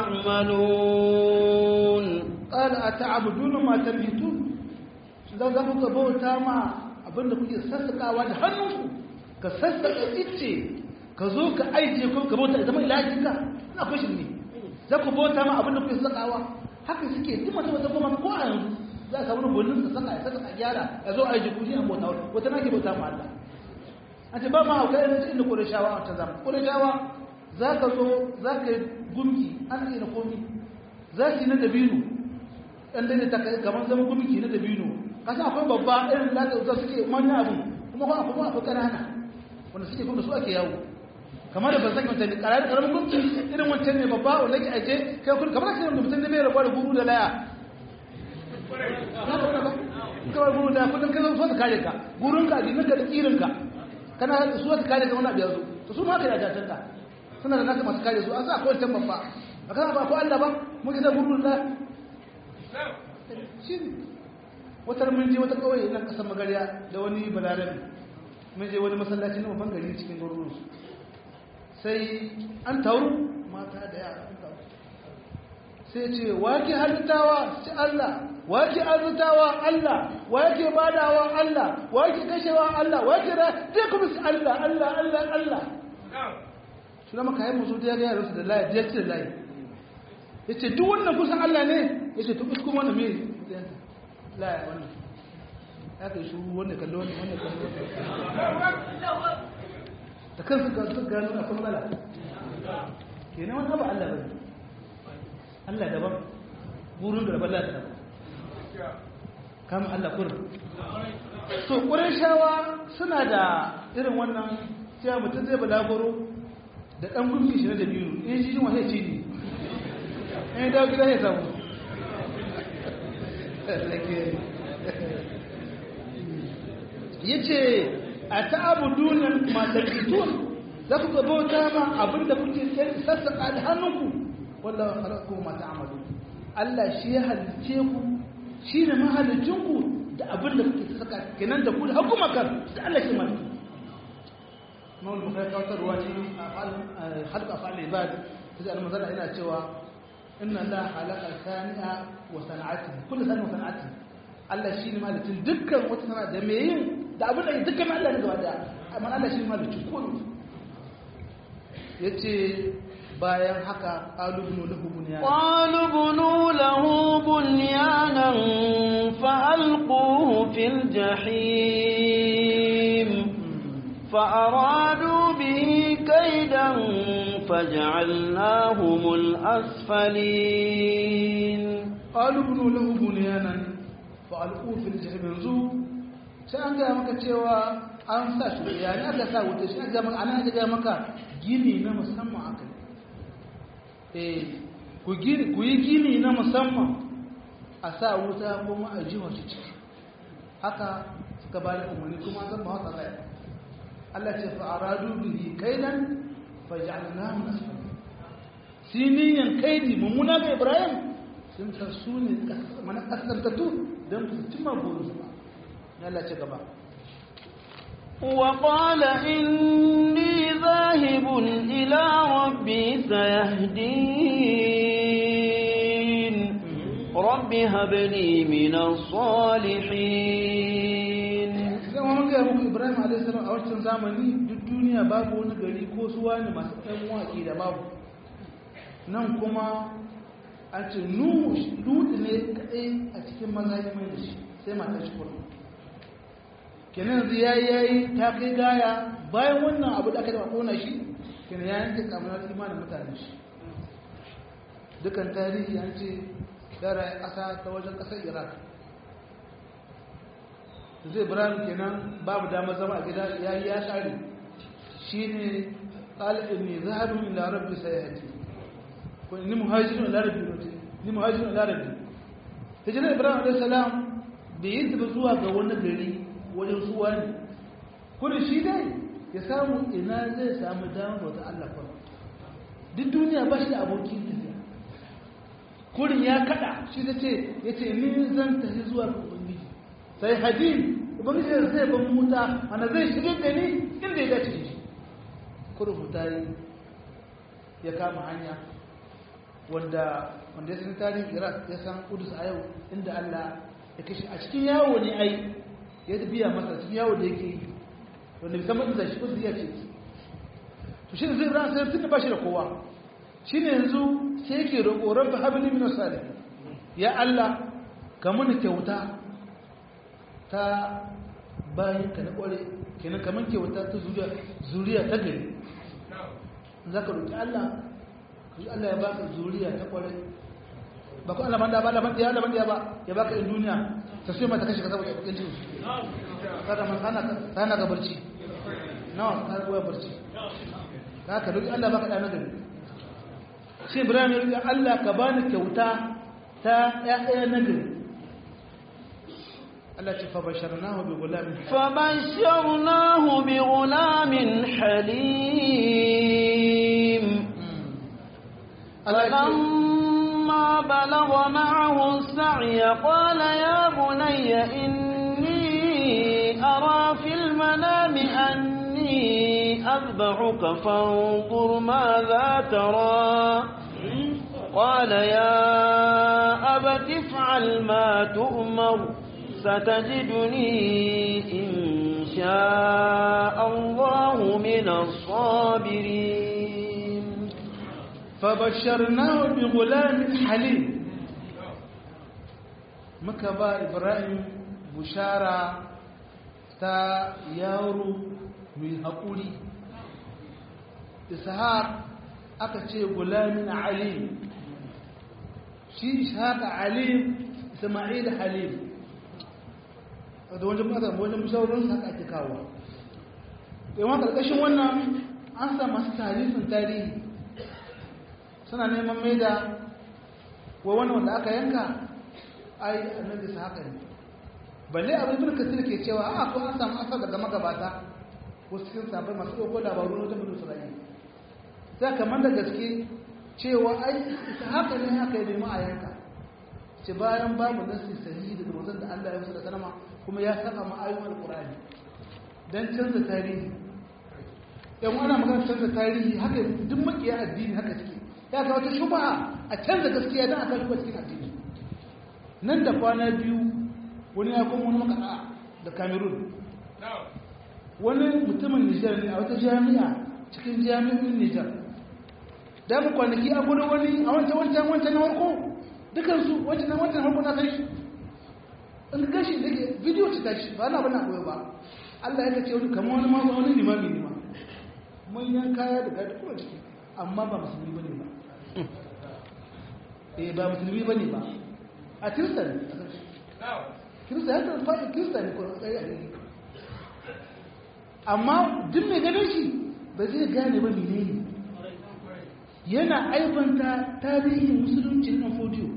تعملون قال أتعبدون ما تنحتون idan za ku ka bauta ma abinda kuke sassakawa da hannunku ka sassaka ice ka zo ka aije ko ka bauta zama ilajinka na kwashin ne za ku bauta ma abinda kuke sassakawa haka suke duk masu wata goma ko a yanzu za a samu rubunin sa saka ya saka gyara ya zo aije kuji an bauta wani wata nake bauta ma Allah a ce ba ma hauka yanzu inda ƙurashawa a ta zama ƙurashawa za ka zo za ka yi gumki an yi na komi za su yi na dabino ɗan dai ta kai kamar zama gumki na dabino kasa akwai babba irin da za suke manya abu kuma kuma akwai akwai ƙanana wanda suke kuma su ake yawo kamar da ban san wancan ƙaramin ƙaramin gumki irin wancan ne babba wanda ke aje kai kun kamar kai da mutum ne mai rabuwa da guru da laya kawai guru da kudin kai zo su kare ka gurunka a jininka da tsirinka kana su wata kare ka wani abu ya zo to su ma ka yaja tanta suna da naka masu kare su an sa akwai can babba a kana ba ko Allah ba mun ji da gurun da shi wata mun je wata kawai nan kasar magariya da wani balarabi mun je wani masallaci na babban gari cikin garuruwan su sai an tauru mata da yara an tauru sai ce wake halittawa sai Allah wake arzutawa Allah wake badawa Allah wake kashewa Allah wake da dai kuma su Allah Allah Allah Allah suna maka yi musu da ya gaya rasu da layi da ya ce da layi ya ce duk wannan kusan Allah ne ya ce tukus kuma wani mai laya wannan ya kai shuru wanda kallo wanda wanda kallo da kansu ga su gano a kuma mala kenan wani abu Allah bane Allah daban burin da rabar Allah daban kama Allah kurin so shawa suna da irin wannan cewa mutum zai balagoro da ɗan gumki shi na da biyu in shi jima sai ce ne in yi dawo gida ya samu ya ce a ta'abu dunan matakitun za ku gabata ma abinda kuke sassaƙa da hannunku wallah halakku mata amalu Allah shi ya halice ku shi ne mahalicinku da abinda kuke sassaƙa kenan da ku da hukumakar da Allah shi maliki mawul bukhari kawatar ruwa ce halka fa'al ibad sai al-mazala ina cewa inna la halaka sani'a wa sana'ati kullu sani'a wa sana'ati Allah shi ne malikin dukkan wata sana'a da me yin da abin da dukkan Allah ne gaba da amma Allah shi ne malikin kullu yace bayan haka qalu ibn lahu bunyan qalu ibnu lahu bunyanan fa alquhu fil jahim فأرادوا به كيدا فجعلناهم الأسفلين قالوا ابنوا له بنيانا فألقوه في الجحيم yanzu sai an gaya maka cewa an sa shi yani aka sa wuta shi aka maka ana aka gaya maka gini na musamman aka eh ku gini ku yi gini na musamman a sa wuta kuma a jiwa shi ciki haka suka ba da umarni kuma zan ba haka zai Allah ce fa'aradu bihi kaidan faj'alnahu asfala siniyan kaidi mummuna ga Ibrahim sun san su ne mana kasantatu dan su cimma burinsu ba Allah ce gaba وقال إني ذاهب إلى ربي سيهدين رب هب لي من الصالحين zama mun gaya muku ibrahim alaihissalam a wancan zamani duk duniya babu wani gari ko su wani masu ɗan waƙi da babu nan kuma an ce nuhu lutu ne kaɗai a cikin maza ya mai da shi sai mata shi kuma kenan yanzu ya yi ta kai gaya bayan wannan abu da aka da kona shi kenan ya yanke kamar imanin mutane shi dukan tarihi an ce yara ƙasa ta wajen ƙasar iraq zai ibrahim kenan babu damar zama a gida ya yi ya tsari shi ne ɗalibin ne zahabin ila rabbi sai ya haji ko ni muhajirin ila rabbi ni muhajirin ila rabbi hijirar ibrahim alaihi salam bai yi tafi zuwa ga wani gari wajen suwa ne kudin shi dai ya samu ina zai samu damar wata allah kwan duk duniya ba shi da abokin tafiya kurin ya kada shi ta ce ya ce ni zan tafi zuwa ga ubangiji sai hadin ubangiji ya zai ban muta ana zai shigar da ni inda ya dace shi kurin mutane ya kama hanya wanda wanda ya san tarihin iraq ya san kudus a yau inda allah ya kashe a cikin yawo ne ai ya biya masa cikin yawo da yake yi wanda bisa mutu da shi kudus ya ce to shi zai ran sai tun da ba shi da kowa shi ne yanzu sai yake roƙo rabbi habli min salih ya allah ka mun kyauta ta bayan ka na kware kenan kamar kyauta ta zuriya zuriya ta gari za ka roƙi allah kaji Allah ya baka zuriya ta kware ba ku Allah banda ba da banda da banda ba ya baka in duniya ta sai mata kashi ka saboda kudin jin kada man sana sana ga barci nawa ka ga barci ka ka roki Allah baka da nagari shi Ibrahim ya roki Allah ka bani kyauta ta ƴaƴa nagari Allah ce fa basharnahu bi gulamin fa basharnahu bi gulamin halim فلما بلغ معه السعي قال يا بني إني أرى في المنام أني أذبحك فانظر ماذا ترى قال يا أبت افعل ما تؤمر ستجدني إن شاء الله من الصابرين فبشرناه بغلام حليم muka ba ibrahim bushara ta yaro mai haƙuri ishaq aka ce gulamin alim shi ishaq alim isma'il halim da wajen mata wajen musaurin haka ake kawo yawan ƙarƙashin wannan an sa masu tarihin tarihi suna neman mai da wa wani wanda aka yanka ai annabi su haka ne balle abin ibn kasir ke cewa a ko an samu asar daga magabata wasu cikin sabai masu ɗauko labaru na wajen mutum isra'ila sai kamar da gaske cewa ai ita haka ne haka yi nemi a yanka ce bayan babu nasi sahihi daga manzon da Allah ya musu da sanama kuma ya saka ma ayoyin alqur'ani dan canza tarihi yan ana magana canza tarihi haka duk makiya addini haka suke ya ga wata shubaha a canza gaskiya don a kan shuba cikin addini nan da kwana biyu wani ya kuma wani makaɗa da cameroon wani mutumin nijar ne a wata jami'a cikin jami'in nijar da mu kwanaki a gudu wani a wancan wancan wancan na harko dukansu wancan na wancan harko na sai in ka gashi da ke bidiyo ci tashi ba na bana koyo ba Allah ya kace wani kamar wani ma wani limami ne ma manyan kaya da gadi kuma ciki amma ba musulmi bane ba eh ba musulmi bane ba a kirista ne kirista ya tafi faɗi kirista ne kuma tsaye a gani amma duk mai ganin shi ba zai gane ba mene ne yana aibanta tarihin musulunci na fodiyo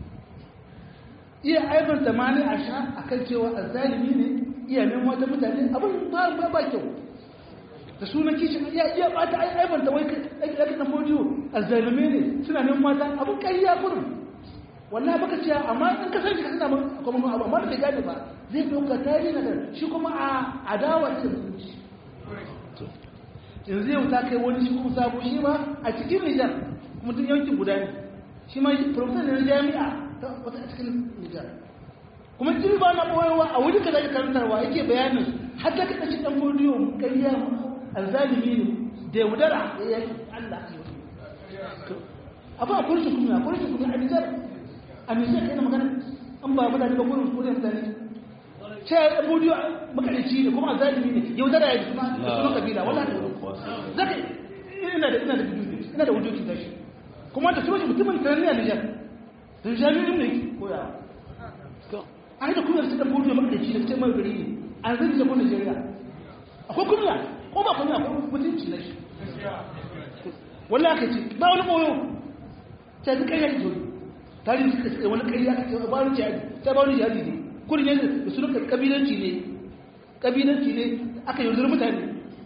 iya aibanta ma ne a sha a kan cewa a zalimi ne iya nan wata mutane abin ba ba kyau da sunan kishin iya iya bata ai aibanta wai kai na fodiyo a zalime ne suna nan mata abin ƙarya kurin wallahi baka ce amma in ka sani ka suna kuma abu amma da bai gane ba zai dauka tarihi na shi kuma a adawa ce musulunci yanzu yau ta kai wani shi kuma sabo shi ma a cikin Nijar kuma tun yankin guda ne shi ma professor ne na jami'a ta wata a cikin Nijar kuma tun ba na boyewa a wuri ka zai karantarwa yake bayanin har ta kaɗa shi ɗan godiyo ƙarya alzalimi ne da yaudara ya yi Allah abu a kurshi kuma a kurshi kuma a nijar a nijar kai na magana an ba mutane ba kurin kurin mutane sai ya budiyo makarici ne kuma zalimi ne yau da ya kuma da sunan kabila wala da zaka ina da ina da ina da wujuki da shi kuma da sunan mutumin tarani a nijar da jami'in ne koya ai da kuma da budiyo makarici da sai mai gari ne an zai da kuma Najeriya akwai kunya ko ba kunya ko mutunci na shi wallahi ka ce ba wani boyo ta ji kai yake tarihi suka ce wani kai ya ce ba wani jihadi ta ba wani jihadi ne kurin yanzu da su nuka kabilanci ne kabilanci ne aka yi zuwa mutane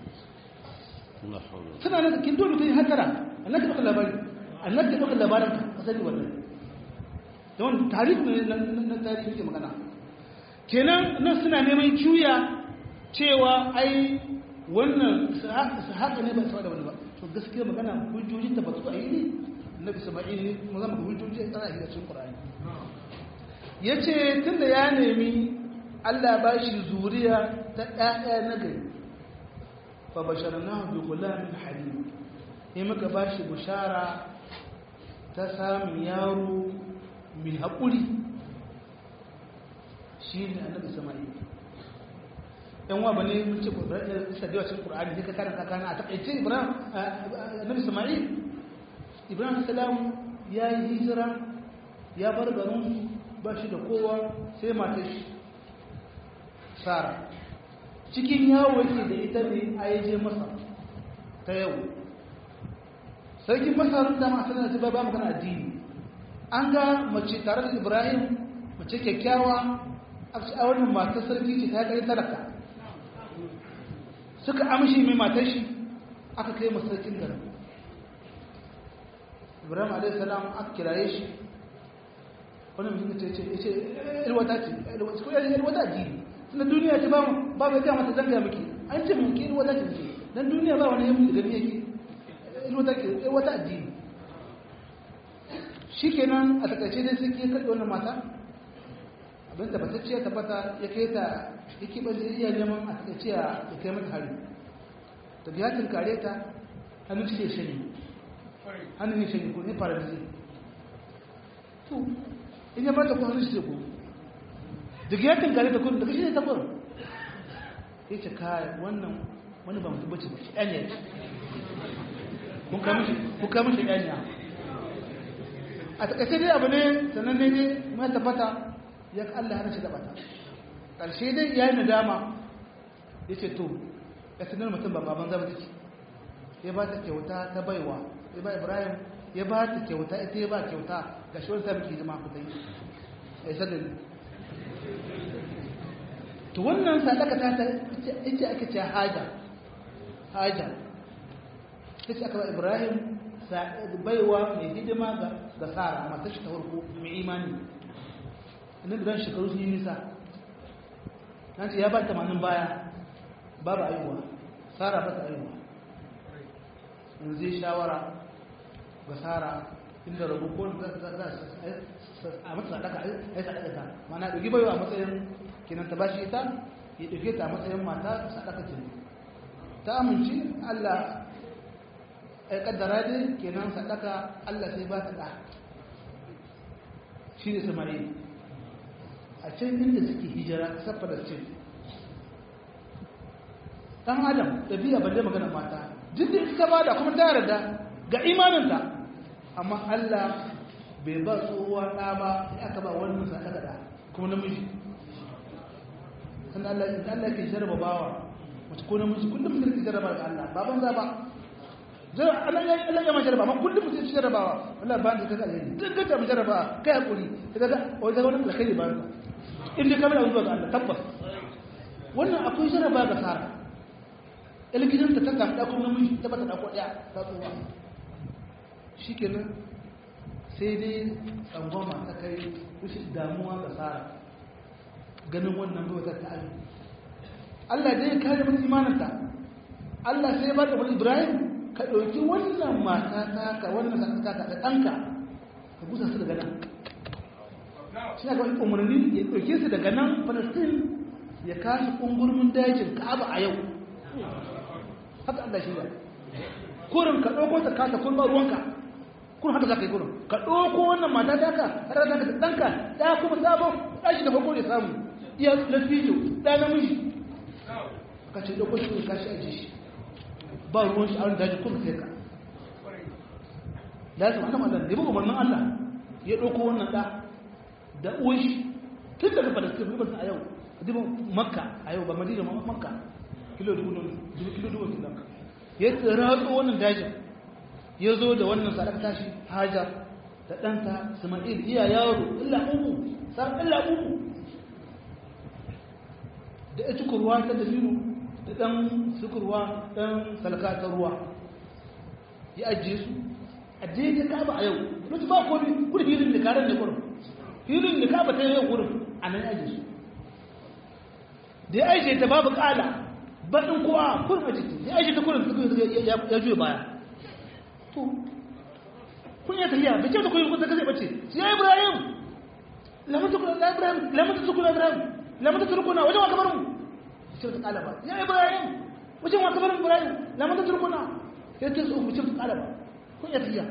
suna nan kin dole mutum hatara annabi baka labari annabi baka labarin ka sani wannan don tarihi ne na tarihi ke magana kenan nan suna neman juya cewa ai wannan su haka ne ba su da wani ba to gaskiya magana hujjoji ta batu a yi ne annabi sama'il ne kuma zama ga hujjoji a tsara a cikin qur'ani yace tunda ya nemi Allah ba shi zuriya ta ɗaya na gari fa basharnahu bi ghulamin halim sai muka ba shi bushara ta samun yaro min haƙuri shi ne annabi sama'il yan wa bane mun ce sadewa cikin qur'ani sai ka karanta kana a takaice ibrahim annabi sama'il ibrahim salam ya yi hijira ya bar garin ba shi da kowa sai matar shi sara cikin yawo yake da ita ne a yaje masa ta yau sarkin masar da masu da ba magana addini an ga mace tare da ibrahim mace kyakkyawa a wannan matar sarki ce ta kai talaka suka amshi mai matar shi aka kai masarkin garin ibrahim alaihi salam aka kiraye shi wani mutum ta ce ce ilwata ce ilwata addini tunda duniya ce ba ba bai gaya mata zanga miki an ce mun ki ilwata ce ce dan duniya ba wani yamin da gani yake ilwata ke ilwata addini shikenan a takaice dai sai ke kaɗe wannan mata abin da batacciya tabbata ya kai ta yake ba zai iya neman a takaice ya kai mata hari ta biya tunkare ta hannun ce shani hannun ne shani ko ne fara da zai to in ya bata ko hannun shi ko daga ya tunkare ta kudu daga shi ne ta kudu ya ce kai wannan wani ba mutum bace ba shi ɗanya ya ce kun kama shi ɗanya a takaice dai abu ne sannan ne ne mai tabbata ya ka Allah hana shi da bata ƙarshe dai ya yi nadama ya ce to ya sanar mutum ba baban zama take ya ba ta kyauta ta baiwa ya ba ibrahim ya ba ta kyauta ita ya ba kyauta ga shi wani sami ke jama'a kuta yi ya sadari to wannan sadaka ta ta ita ake ce haja haja ita aka ba ibrahim baiwa mai hidima ga tsara matashi ta farko mai imani inda da shekaru sun yi nisa na ce ya ba tamanin baya babu aiwa tsara ba ta aiwa in zai shawara ga tsara inda rabu ko za a mata sadaka a yi sadaka ta mana ɗauki baiwa a matsayin kinan ta bashi ita ya ɗauke ta a matsayin mata sadaka ce ta amince allah ya kaddara dai kenan sadaka allah sai ba ta ɗa shi ne samari a can inda suke hijira kasar falastin ɗan adam ɗabi'a balle magana mata duk da ita ba da kuma ta yarda ga imaninta amma allah bai ba tsohuwa ɗa ba sai aka ba wannan sadaka da kuma namiji sannan allah Allah ke jarraba bawa mace ko namiji kullum mutum ke jarraba ga allah baban za ba Allah ya ma jarraba amma kullum mutum ke jarrabawa Allah ba da kaga alheri duk ga mu jarraba kai hakuri kaga wai kaga wannan alkhairi ba ka inda ka bada zuwa ga Allah tabbas wannan akwai jarraba ga sara ilgidan ta ta da kuma namiji ta bata da ko daya ta tsuwa shikenan sai dai tsangwama ta kai kushi damuwa ga sara ganin wannan bai ta ta'ali Allah dai ya kare mutum imaninta Allah sai ya ba da Ibrahim ka ɗauki wannan mata taka wannan taka da ɗanka ka busa su daga nan shi na kawai umarni ya ɗauke su daga nan falastin ya kashi ƙungurmin dajin ka'aba a yau haka Allah shi da kurin ka ɗauko ta kasa kun ba ruwanka kun haka za ka yi gurin ka ɗauko wannan mata ta ka har za ka da ɗanka ɗaya kuma sabon ɗashi da farko da samu iya lafijo ɗaya namiji ka ce ɗauko shi ka shi aji shi ba ruwan shi a wani daji kuma kai ka da ya zama Allah da ya buga umarnin Allah ya ɗauko wannan ɗa da uwan shi tun daga falastin rubin a yau dubu makka a yau ba madina ma makka kilo dubu kilo dubu kilo ya ratso wannan dajin ya zo da wannan sadaka tashi hajar da ɗanta isma'il iya yaro illa uku san illa uku da ya cikurwa ta dalilu da ɗan sukurwa ɗan salka ta ruwa ya ajiye su ajiye ta kaba a yau mutu ba kodi kudi hilin da karen da kurin hilin da kaba ta yau kurin a nan ajiye su da ya ajiye ta babu ƙala baɗin kowa kurin a jiki ya ajiye ta kurin ya juya baya to kun ya tafiya bai kyau da kuyi kusa kasai bace ya ibrahim lamata ibrahim lamata tukuna ibrahim lamata turkuna wajen wa kamar mu ce ta kala ba ya ibrahim wajen wa kamar mu ibrahim lamata turkuna ya ta so mu ce ta kala ba kun ya tafiya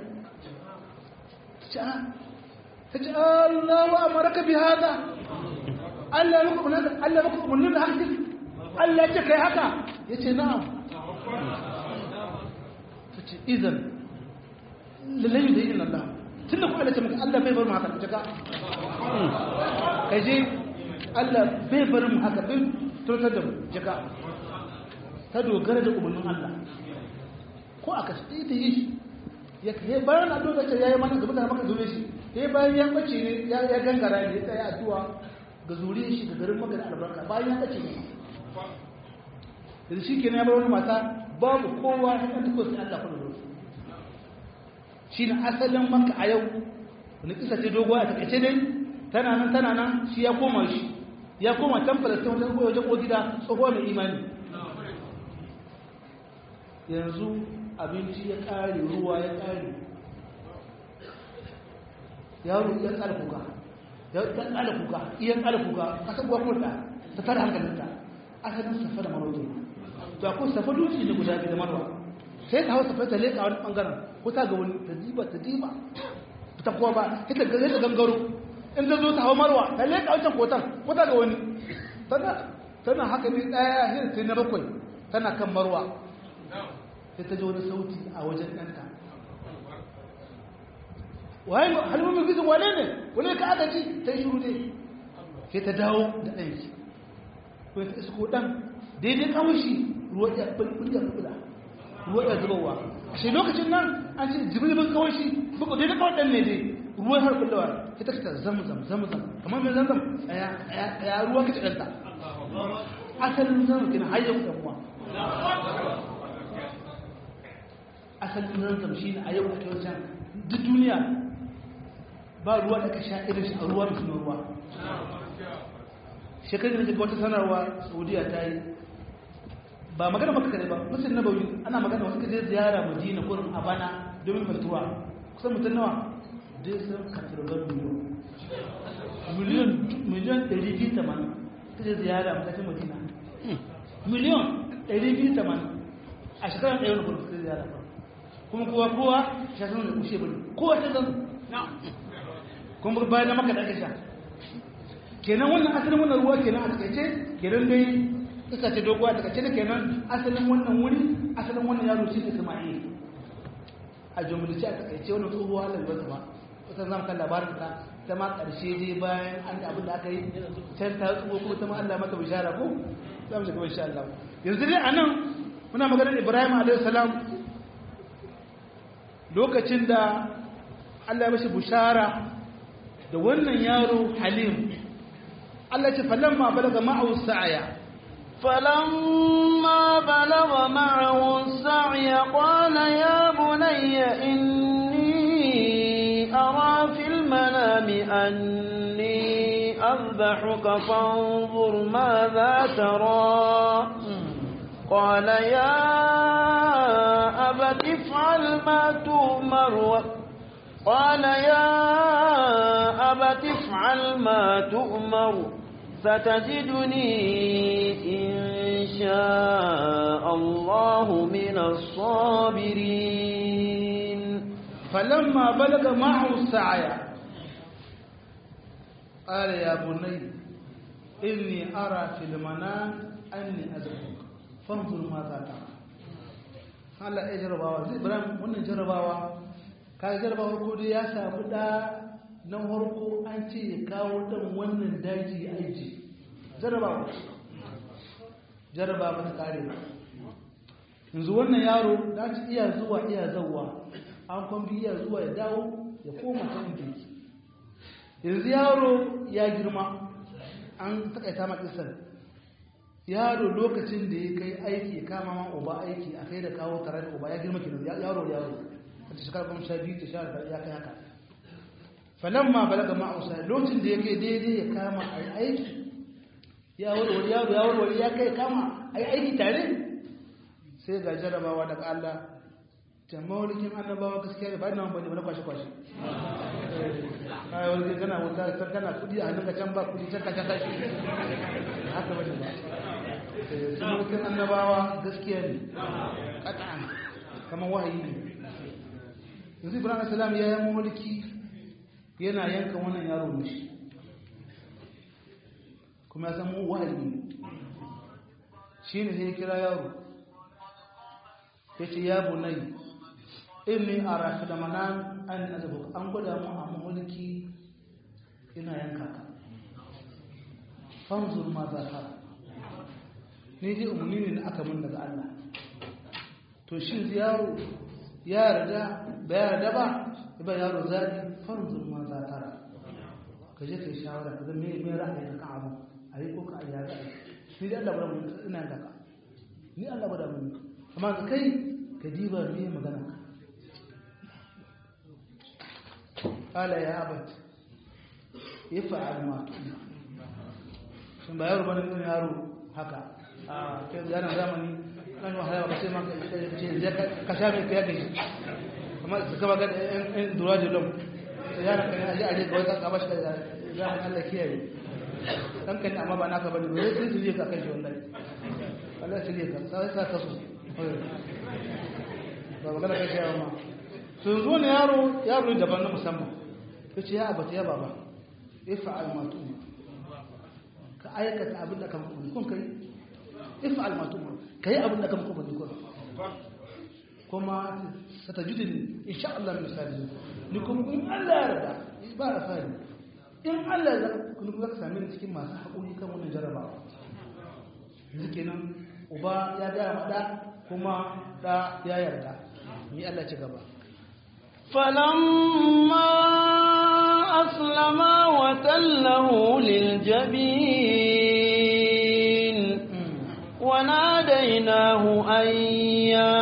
ta ce Allah wa amaraka bi hada Allah ya muku Allah muku umarnin da haka Allah ya ce kai haka yace na'am ta ce idan lallai da yin Allah tun da kuma ce maka Allah bai bar mu haka jaka kaje Allah bai bar mu haka bai turtar da mu jaka ta dogara da umarnin Allah ko aka shi ta yi shi ya kai bayan na dogara ta yayi mana gaba da maka zure shi sai bayan ya bace ne ya ya gangara ne ya tsaya addu'a ga zuriyar shi ga garin magana albarka bayan ya bace ne da shi kenan ya bar wani mata babu kowa ya kan tuko sai Allah kullu shi ne asalin maka a yau wani kisa ce dogo a takaice dai tana nan tana nan shi ya koma shi ya koma can falastin wajen koyo wajen gida tsoho mai imani yanzu abinci ya ƙare ruwa ya ƙare yaro iya ƙara kuka ya ƙara kuka iya ƙara kuka kasar kuwa kurɗa ta tara hankalinta asalin safa da marwazo to akwai safa dutse ne guda biyu da marwa sai ta hau safa ta leƙa wani ɓangaren ko ta ga wani ta diba ta diba ta kuwa ba ita ga ta gangaro in ta zo ta hau marwa ta leƙa wancan kotan ko ta ga wani tana haka ne ɗaya hin sai na bakwai tana kan marwa sai ta ji wani sauti a wajen ɗanta waye halmomin gizin wane ne wane ka aka ci ta yi shuru ne sai ta dawo da ɗanki ko ta isko ɗan daidai kawashi ruwa ya bulbula bulbula ruwa ya zubarwa a shi lokacin nan an ce jibrilin kawai shi buku daidai kawai ɗan ne dai ruwa har kullawa ya ta fita zamzam zamzam kamar mai zamzam ya ruwa ka ɗanta asalin zamzam kina hayyar ɗan uwa asalin zamzam shi ne a yau a wajen duk duniya ba ruwa da ka sha irin shi a ruwa da suna ruwa shekaru da wata sanarwa saudiya ta yi ba magana maka kare ba musulun na bauyi ana magana wasu kaje ziyara madina kurin a bana domin faltuwa kusan mutum nawa dai sun katarbar miliyon miliyon 280 kaje ziyara matakin madina miliyon 280 a shekarar ɗaya wani kurin kaje ziyara kuma kowa kowa shi sanar da kushe bane kowa ta zan kuma bayan na maka da ake sha kenan wannan asalin wannan ruwa kenan a takaice kenan dai iska ce doguwa daga cikin kenan asalin wannan wuri asalin wannan yaro shi ne Isma'il a jumlace a takaice wannan tsohuwa lalbar ba kusan zamu kan labarin ta ta ma karshe dai bayan an da abin da aka yi can ta tsugo kuma ta ma Allah mata bishara ko za mu shiga insha Allah yanzu dai anan muna maganar Ibrahim alaihi salam lokacin da Allah ya mashi bishara da wannan yaro Halim Allah ce falamma balaga ma'ahu sa'aya فلما بلغ معه السعي قال يا بني إني أرى في المنام أني أذبحك فانظر ماذا ترى قال يا أبت افعل ما تؤمر قال يا أبت افعل ما تؤمر ستجدني إن شاء الله من الصابرين falamma balaga ma'ahu sa'aya qala ya bunayya inni ara fil manan anni azbuka fanzur ma za ta Allah ya jarabawa zai Ibrahim wannan jarabawa ka jarabawa ko dai ya samu da na farko an ce ya kawo dan wannan daji aiki jarabawa jarabawa ta kare yanzu wannan yaro da ci iya zuwa iya zawwa an kwambi iya zuwa ya dawo ya koma ta inda yake yanzu yaro ya girma an takaita ma kisan yaro lokacin da ya kai aiki ya kama ma uba aiki a kai da kawo tare da uba ya girma kenan yaro yaro a ta shekara kuma sha biyu ta sha da ya kai haka falan ma balaga ma ausa lokacin da ya kai daidai ya kama a aiki ya warware yaro ya warware ya kai kama a aiki tare sai ga jarabawa daga Allah ta maulikin annabawa gaskiya ba ina bane ba na kwashe kwashe ai wani kana wuta kana kudi a hannunka can ba kudi can ka can kashi haka bane ba su mulkin annabawa gaskiya ne ƙata'an kamar wahayi ne yanzu ibrahim salam ya yi mulki yana yanka wannan yaro ne shi kuma ya samu wahayi ne shi ne sai ya kira yaro ya ce ya bunai inni a rafi da manan an nazabu an gwada mu a mulki ina yanka ka fanzur ma za ka ni dai umarni ne na aka mun daga Allah to shi yaro ya yarda ba ya yarda ba ba yaro zaɓi fanzur ma za tara ka je ka yi shawara ka zama mai ra'ayi ka abu a yi ko ka a yara ni dai Allah bada mun ina da ka ni Allah bada mun amma ka kai ka diba me magana ka qala ya abat yaf'al ma shin ba yaro bane ne yaro haka a kai yana zamani nan wahala ba sai ma ce ka sha mai kai kai amma ka ba ga ɗan dura da lom sai yana kan aje aje ga wata kabashi da zaman Allah kiyaye dan kan amma ba naka bane ba sai su ka kai shi wallahi Allah sai ka sai sa ka so ba magana kai shi amma sun zo ne yaro yaro ne daban na musamman yace ya abata ya baba ifa'al ma tu'ma ka aikata abin da kan kun kai if'al ma tu'ma kai abin da kan kun kun kuma satajidin insha Allah min sajidin ni kuma in Allah ya yarda ba da fari in Allah ya kun kuma ka same ni cikin masu haƙuri kan wannan jarabawa yanzu kenan uba ya ga mada kuma da ya yarda ni Allah ci gaba فلما أسلما وتله للجبين وناديناه أن يا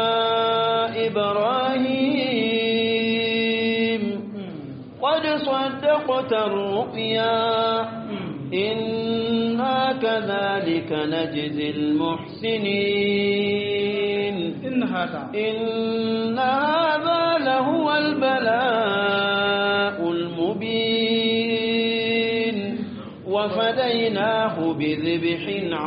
إبراهيم قد صدقت الرؤيا إنا كذلك نجزي المحسنين إن هذا إن هذا لهو البلاء المبين وفديناه بذبح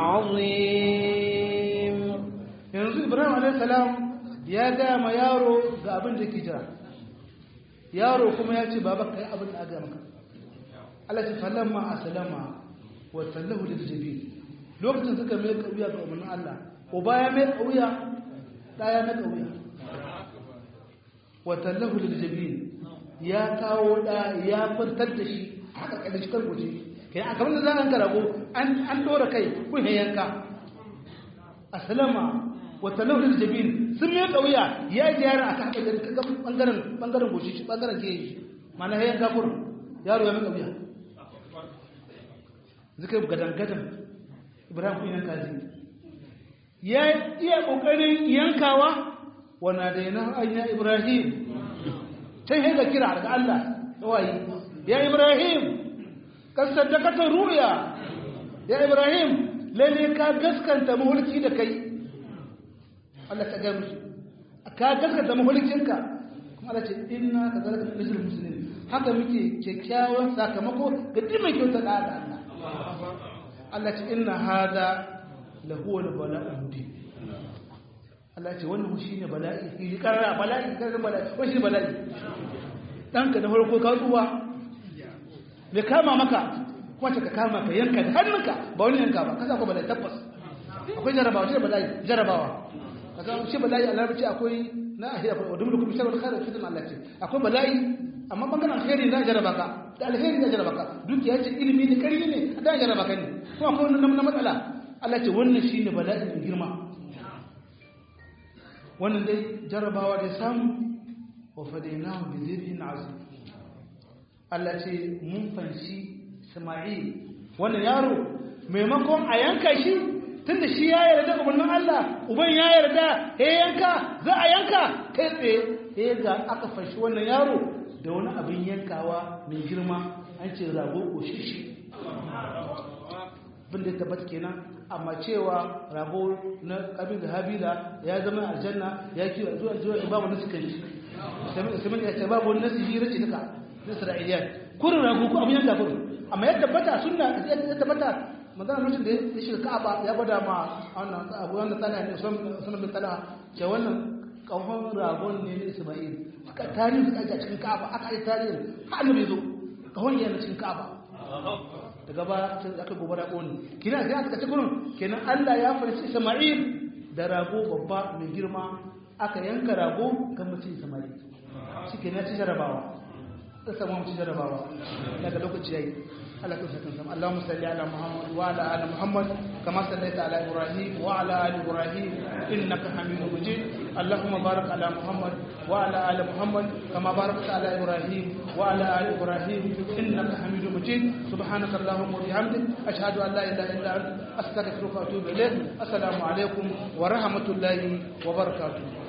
عظيم yanzu ibrahim alaihissalam ya gaya ma yaro ga abin da ke jira yaro kuma ya ce baba kai abin da aga maka Allah ce falamma aslama wa sallahu lil jabin lokacin suka mai kauya ga umarnin Allah uba ya mai kauya da ya mai kauya wa sallahu lil jabin ya kawo da ya kwantar da shi haka kada shi kan guje kai a kamar da za an karago an an dora kai kun yanka aslama wata launin jabin sun mai kauya ya yi yara a kan kaga bangaren bangaren goshi shi bangaren ke yi mana ya yanka kur yaro ya mai kauya zika gadan gadan ibrahim kun yanka zai ya iya kokarin yankawa wana da yana anya ibrahim sai hanga kira daga Allah wayi ya ibrahim kan saddakata ruya ya ibrahim lalle ka gaskanta mulki da kai Allah ta gaya musu ka gaskata mahulkinka kuma Allah ce inna ka zalika nizul muslimin haka muke kyakkyawan sakamako ga duk mai kyauta da Allah Allah ce inna hada lahu wal bala'u mubin Allah ce wannan shi ne bala'i yi karara bala'i karara bala'i wani shi ne bala'i ɗanka na farko ka tsuwa mai kama maka wacce ka kama ka yanka da hannunka ba wani yanka ba kasa ko bala'i tabbas akwai jarabawa shi ne bala'i jarabawa kasa shi bala'i a larabci akwai na ahira ko dubu kuma sharar khair fitan Allah ce akwai bala'i amma bangaren alheri na jaraba ka da alheri na jaraba ka dukiya ce ilimi ne kari ne da jaraba ka ne kuma akwai wannan na matsala Allah ce wannan shine bala'i mai girma wannan dai jarabawa da samu wa fadainahu bi dhibhin azim Allah ce mun fanshi Isma'il wannan yaro maimakon a yanka shi tunda shi ya yarda umarnin Allah uban ya yarda ya yanka za a yanka kai tsaye ya ga aka fanshi wannan yaro da wani abin yankawa mai girma an ce rago ko shishi bin da tabbata kenan amma cewa rago na kabila habila ya zama aljanna ya kiwa zuwa zuwa babu nasu kan shi sai ya ce babu wani nasu hira ce duka na isra'iliyat kurin rago ko abin yanka kurin amma ya tabbata sunna ya tabbata magana mutum da ya shiga ka'aba ya gwada ma wannan abu wanda tsala ne sunan bin tsala ce wannan kawon ragon ne na isma'il suka tarihi suka ajiye cikin ka'aba aka yi tarihi har annabi zo kawon yana cikin ka'aba daga ba aka gobara ƙoni kina sai aka ce gurin kenan Allah ya farci Isma'il da rago babba mai girma aka yanka rago ga mutum Isma'il shi kenan ci jarabawa sai samu ci jarabawa daga lokaci yayi Allah ka saka sama Allahumma salli ala Muhammad wa ala ali Muhammad kama sallaita ala Ibrahim wa ala ali Ibrahim innaka Hamidum Majid Allahumma barik ala Muhammad wa ala ali Muhammad kama barakta ala Ibrahim wa ala ali Ibrahim innaka Hamidum Majid subhanaka Allahumma wa bihamdik ashhadu an la ilaha illa anta astaghfiruka wa atubu ilayk assalamu alaikum wa rahmatullahi wa barakatuh